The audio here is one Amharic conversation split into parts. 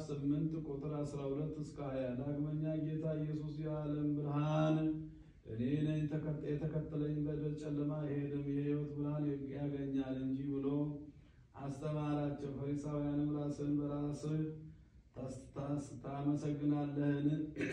8 ቁጥር 12 እስከ 20 ዳግመኛ ጌታ ኢየሱስ የዓለም ብርሃን እኔ ነኝ፣ የተከተለኝ በደል ጨለማ አይሄድም፣ የሕይወት ብርሃን ያገኛል እንጂ ብሎ አስተማራቸው። ፈሪሳውያንም ራስን በራስህ ታመሰግናለህን?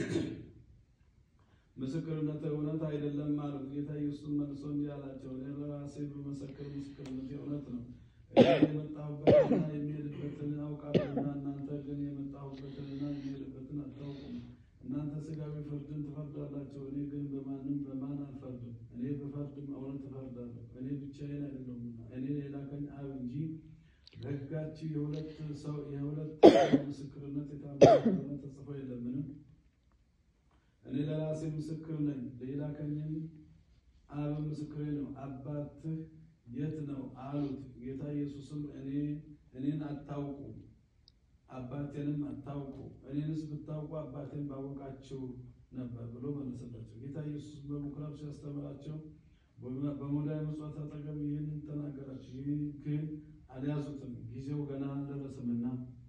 ምስክርነት እውነት አይደለም አሉት። ጌታ ኢየሱስ መልሶ እንዲህ አላቸው፣ እኔ በራሴ በመሰክር ምስክርነት እውነት ነው። እኔ የመጣሁበትንና የሚሄድበትን አውቃለሁና እናንተ ግን የመጣሁበትንና የሚሄድበትን አታውቁም። እናንተ ሥጋዊ ፍርድን ትፈርዳላችሁ፣ እኔ ግን በማንም በማን አልፈርድም። እኔ ብፈርድም እውነት እፈርዳለሁ፣ እኔ ብቻዬን አይደለሁምና እኔ የላከኝ አብ እንጂ በሕጋችሁ የሁለት ሰው የሁለት ምስክርነት የታመነ ተጽፎ የለምን? እኔ ለራሴ ምስክር ነኝ፣ የላከኝም አብ ምስክሬ ነው። አባትህ የት ነው አሉት። ጌታ ኢየሱስም እኔ እኔን አታውቁ አባቴንም አታውቁ፣ እኔንስ ብታውቁ አባቴን ባወቃችሁ ነበር ብሎ መለሰላቸው። ጌታ ኢየሱስ በምኩራብ ሲያስተምራቸው በሙዳየ ምጽዋት አጠገብ ይህንን ተናገራቸው። ይህ ግን አልያዙትም፣ ጊዜው ገና አልደረሰምና።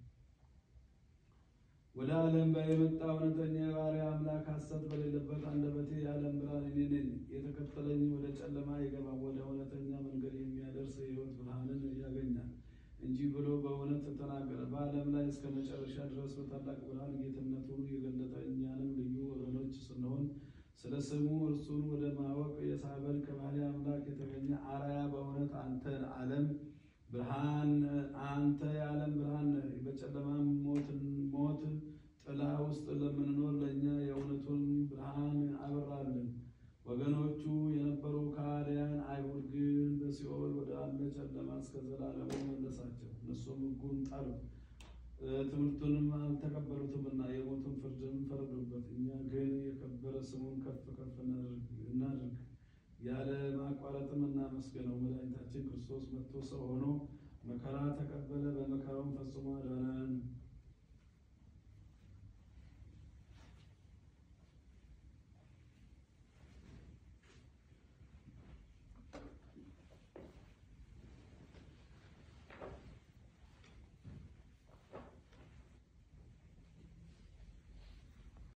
ወደ ዓለም የመጣ እውነተኛ የባሕርይ አምላክ ሐሰት በሌለበት አንደበቴ የዓለም ብርሃን እኔ ነኝ። የተከተለኝ ወደ ጨለማ አይገባም፣ ወደ እውነተኛ መንገድ የሚያደርስ የሕይወት ብርሃንን ያገኛል እንጂ ብሎ በእውነት ተናገረ። በዓለም ላይ እስከ መጨረሻ ድረስ በታላቅ ብርሃን ጌትነቱን የገለጠ እኛንም ልዩ ወገኖች ስንሆን ስለ ስሙ እርሱን ወደ ማወቅ የሳበን ከባሕርይ አምላክ የተገኘ አርአያ በእውነት አንተ ዓለም ብርሃን አንተ የዓለም ብርሃን ነህ። በጨለማም ሞት ጥላ ውስጥ ለምንኖር ለእኛ የእውነቱን ብርሃን አበራልን። ወገኖቹ የነበሩ ከሃዲያን አይሁድ ግን በሲኦል ወደ አለ ጨለማ እስከ ዘላለሙ መለሳቸው። እነሱም ሕጉን ጣሉ፣ ትምህርቱንም አልተቀበሉትምና የሞትን ፍርድን ፈረዱበት። እኛ ግን የከበረ ስሙን ከፍ ከፍ እናድርግ ያለ ማቋረጥም እናመስግነው። መድኃኒታችን ክርስቶስ መጥቶ ሰው ሆኖ መከራ ተቀበለ፣ በመከራውም ፈጽሞ አዳነን።